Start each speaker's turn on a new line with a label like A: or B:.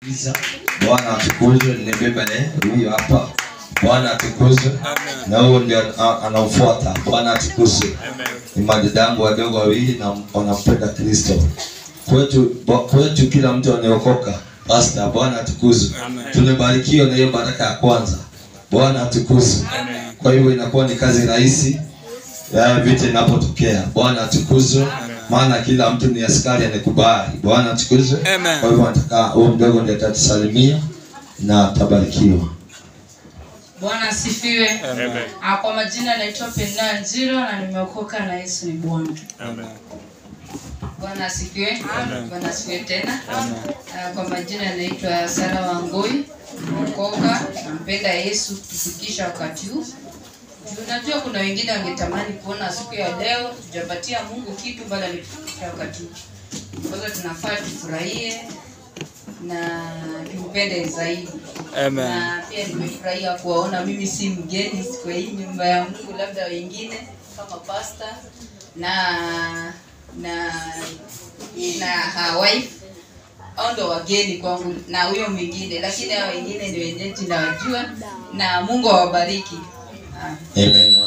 A: Isa, Bwana atukuzwe. Nimebeba eh, huyu hapa. Bwana atukuzwe. Na huyo ndio a- anaofuata. Bwana atukuzwe. Ni madadangu wadogo wawili na wanampenda Kristo. Kwetu bo- kwetu kila mtu anaokoka. Pastor, Bwana atukuzwe. Tumebarikiwa na hiyo baraka ya kwanza. Bwana atukuzwe. Kwa hivyo inakuwa ni kazi rahisi ya vita inapotokea. Bwana atukuzwe. Maana kila mtu ni askari anekubali. Bwana atukuzwe.
B: Amen.
A: Kwa hivyo nataka huyo mdogo ndiye atatusalimia na atabarikiwa.
C: Bwana asifiwe. Ah, Kwa majina naitwa Penda Njiro na nimeokoka na Yesu ni Bwana. Bwana asifiwe. Bwana asifiwe tena. Ah, Kwa majina naitwa Sara Wangoi, nimeokoka, nampenda Yesu kufikisha wakati huu. Juu Unajua kuna wengine wangetamani kuona siku ya leo tujapatia Mungu kitu bali alitufikisha wakati huu. Kwa hiyo tunafaa tufurahie na tumpende zaidi
B: Amen.
C: na pia nimefurahia kuwaona mimi si mgeni kwa hii nyumba ya Mungu, labda wengine kama pasta na na na her wife au ndo wageni kwangu na huyo mwingine, lakini hao wengine ni wenyeji nawajua, na Mungu awabariki. Ah.
A: Amen.